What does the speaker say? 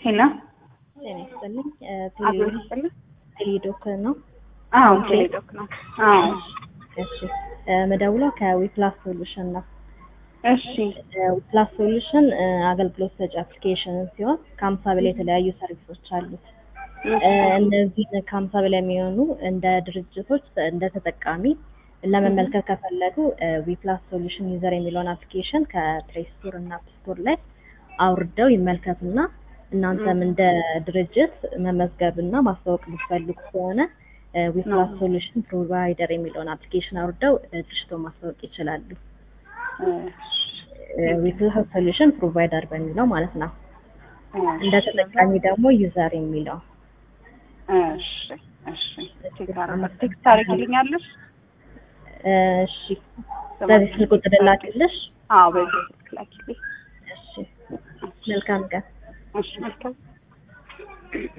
ሄሎ ጤና ይስጥልኝ። አቶ ይስጥልኝ። ቴሌዶክ ነው። አዎ ቴሌዶክ ነው። አዎ እሺ መደውለው ከዊፕላስ ሶሉሽን ነው። እሺ ዊፕላስ ሶሉሽን አገልግሎት ሰጪ አፕሊኬሽን ሲሆን ከሀምሳ በላይ የተለያዩ ሰርቪሶች አሉት። እነዚህን ከሀምሳ በላይ የሚሆኑ እንደ ድርጅቶች እንደ ተጠቃሚ ለመመልከት ከፈለጉ ዊፕላስ ሶሉሽን ዩዘር የሚለውን አፕሊኬሽን ከፕሌይ ስቶር እና አፕ ስቶር ላይ አውርደው ይመልከቱና እናንተም እንደ ድርጅት መመዝገብና ማስታወቅ የምትፈልጉ ከሆነ ዊፕላስ ሶሉሽን ፕሮቫይደር የሚለውን አፕሊኬሽን አውርደው ድርጅቶ ማስታወቅ ይችላሉ። ዊፕላስ ሶሉሽን ፕሮቫይደር በሚለው ማለት ነው። እንደ ተጠቃሚ ደግሞ ዩዘር የሚለው እሺ እሺ ቴክስት ታደርጊልኛለሽ? እሺ በዚህ ስልክ ቁጥር ላኪልሽ። አዎ በዚህ ስልክ ላኪልኝ። እሺ መልካም ቀን። እሺ መልካም